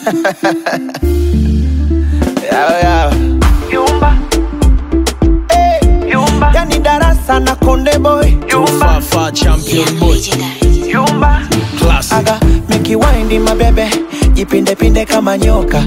Yao, yao. Yumba, Hey, yumba, yani darasa na konde boy yumba, Fafa champion boy yumba, classic aga mikiwaindi mabebe jipindepinde kama nyoka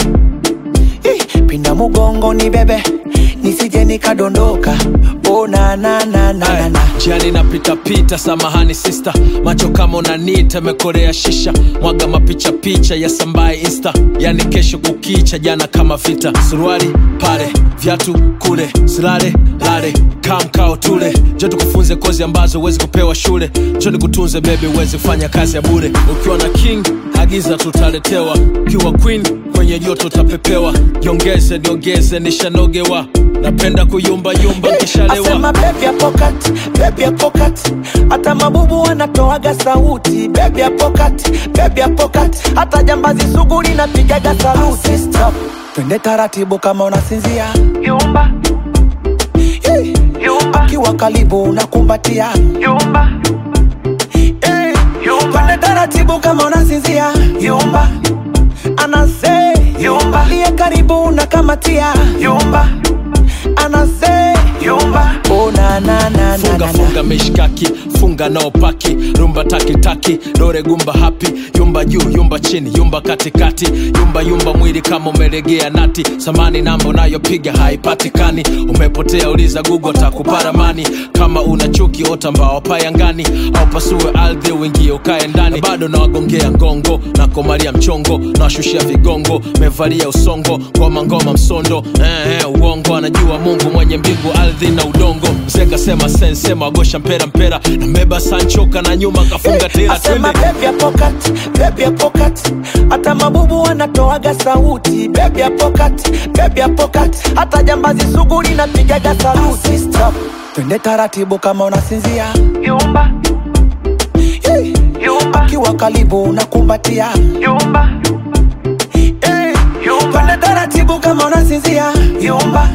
Ih, pinda mugongo ni bebe nisije nikadondoka oh, na, na, na, na, na, na. jiani napitapita samahani sista macho kama unanita mekorea shisha mwaga mapicha picha ya sambaye insta yani kesho kukicha jana kama vita suruali pale vyatu kule silale lale kamkao tule jo tukufunze kozi ambazo huwezi kupewa shule jo nikutunze bebi uwezi kufanya kazi ya bure ukiwa na king agiza tutaletewa ukiwa queen kwenye joto utapepewa jiongeze niongeze nishanogewa napenda kuyumbayumba nkishalewa asema bebi ya pokat bebi ya pokat hata mabubu wanatoaga sauti bebi ya pokat bebi ya pokat hata jambazi sugu linapigaga saluti Stop. twende taratibu kama unasinzia yumba, Hey. yumba, kiwa karibu unakumbatia yumba, hey. yumba, twende taratibu kama unasinzia yumba, anase Yumba. liye karibu unakamatia yumba, anase yumba, oh, na, na, na, na, funga na, funga mishkaki funga nao paki rumba takitaki dore gumba hapi yumba juu yumba chini yumba katikati yumba yumba mwili kama umelegea nati samani namba unayopiga haipatikani umepotea uliza gugu takuparamani kama una chuki ota mbao payangani au pasue ardhi uingie ukae ndani na bado nawagongea ngongo na komalia mchongo nawashushia vigongo mevalia usongo ngoma ngoma msondo eh, eh, uongo anajua mungu mwenye mbingu ardhi na udongo mzee kasema sensema wagosha mpera mpera na mbeba sanchoka na nyuma kafunga tela asema twende bebi ya pokat bebi ya pokat hata mabubu wanatoaga sauti bebi ya pokat bebi ya pokat hata jambazi sugu linapigaga saluti Stop. twende taratibu kama unasinzia yumba, hey. yumba, kiwa karibu unakumbatia yumba, hey. yumba, twende taratibu kama unasinzia yumba,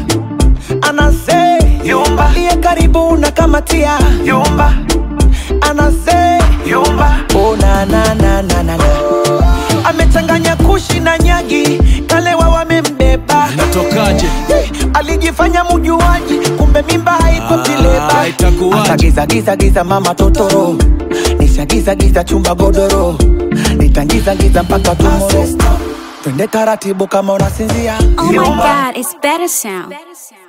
anase Yumba. liye karibu unakamatia yumba, anase yumba, oh, na, na, na, na, na, na. amechanganya kushi na nyagi kalewa wamembeba natokaje Hey, alijifanya mujuaji kumbe mimba haiko Ah, kileba itakuwaje? akagizagizagiza mama totoro nishagizagiza chumba godoro nitangizagiza mpaka tumoro twende taratibu kama unasinzia Oh my Yumba. god, it's better sound.